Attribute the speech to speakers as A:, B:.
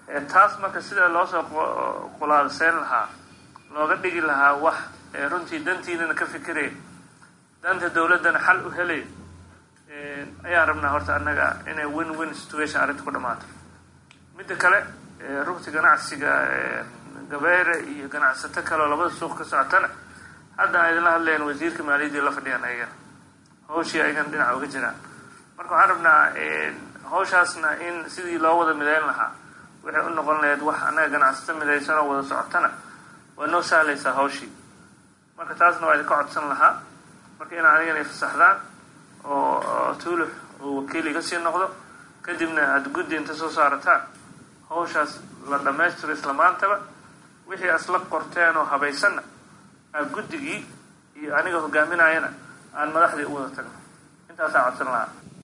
A: taas marka sida loosoo qulaadseyn lahaa looga dhigi lahaa wax runtii dantiinana ka fikiraya danta dawladdana xal u helaya ayaan rabnaa horta annaga inay win win situation arrinta ku dhammaato midda kale rugti ganacsiga gabeere iyo ganacsato kale oo labada suuq ka socotana hadda a idinla hadlayan wasiirka maaliyaddii la fadhiyaan ayagana hawshii ayagana dhinaca uga jiraan marka waxaan rabnaa hawshaasna in sidii loo wada midayn lahaa waxay u noqon lahayd wax annaga ganacsato midaysan oo wada socotana waa noo sahlaysaa hawshii marka taasna waa idinka codsan lahaa marka inaa anigana fasaxdaan oo tuulux uu wakiil iga sii noqdo kadibna aada guddi inta soo saarataan hawshaas la dhammaystiro isla maantaba wixii asla qorteen oo habaysanna aa guddigii iyo aniga hogaaminayana aan madaxdii u wada tagno intaasaa codsan lahaa